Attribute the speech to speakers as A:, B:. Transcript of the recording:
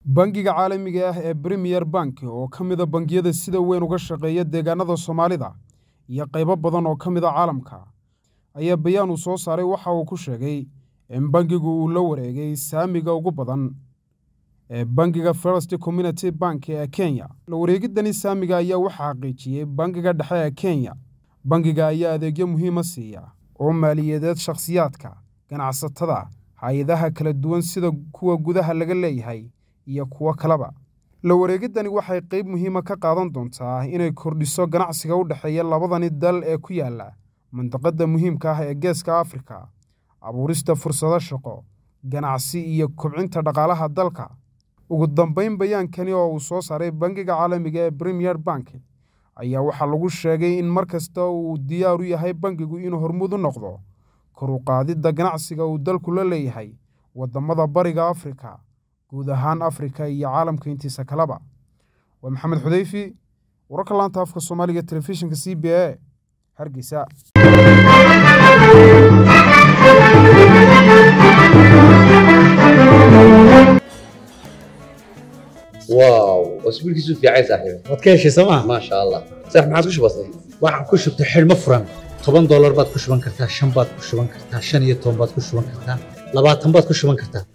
A: bangiga caalamiga ah ee premier bank oo ka mida bangiyada sida weyn uga shaqeeya deegaanada soomaalida iyo qaybo badan oo ka mid a caalamka ayaa bayaan uu soo saaray waxa uu ku sheegay in bangigu uu la wareegay saamiga ugu badan ee bangiga first community bank ee kenya la wareegidani saamiga ayaa waxaa xaqiijiyey bangiga dhexe ee kenya bangiga ayaa adeegyo muhiima siiya oo maaliyadeed shakhsiyaadka ganacsatada hay-adaha kala duwan sida kuwa gudaha laga leeyahay iyo kuwo kaleba la wareegiddani waxay qayb muhiima ka qaadan doontaa inay kordhiso ganacsiga u dhexeeya labadani dal ee ku yaala mandaqadda muhiimka ah ee geeska afrika abuurista fursado shaqo ganacsi iyo kobcinta dhaqaalaha dalka ugu dambayn bayaankani oo uu soo saaray bangiga caalamiga ee premier bank ayaa waxaa lagu sheegay in mar kasta uu diyaar u yahay bangigu inuu hormud u noqdo kor u qaadidda ganacsiga uu dalku la leeyahay waddamada bariga afrika guud ahaan afrika iyo caalamka intiisa kaleba waa maxamed xudeyfi wararka laanta afka soomaaliga telefishinka c b a hargeysa
B: واو اسبوعك في عايز صاحبي
C: waad ka heshay sooma
B: ما شاء الله صح ما عاد وش بصير
C: waxaan ku shubtay xidhmo furan toban doolar baad ku shuban kartaa shan baad ku shuban kartaa shan iyo toban baad ku shuban kartaa labaatan baad ku shuban kartaa